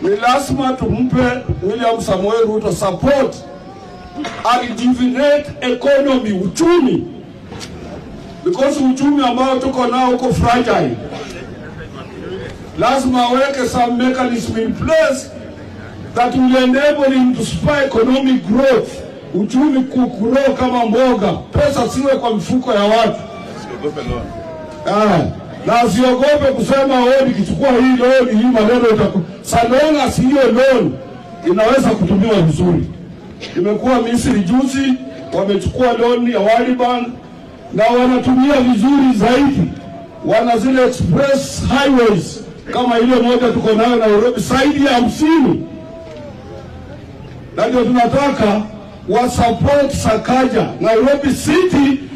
ni lazima tumpe William Samoei Ruto support rejuvenate economy, uchumi, because uchumi ambao tuko nao uko fragile. Lazima aweke some mechanism in place that will enable him to spur economic growth, uchumi kugrow kama mboga, pesa siwe kwa mifuko ya watu. Ah, na asiogope kusema wewe nikichukua hii loan hii maneno itaku salonga si hiyo loan inaweza kutumiwa vizuri. Imekuwa Misri juzi wamechukua loan ya World Bank na wanatumia vizuri zaidi, wana zile express highways kama ile moja tuko nayo Nairobi zaidi ya hamsini, na ndio tunataka wa support Sakaja Nairobi City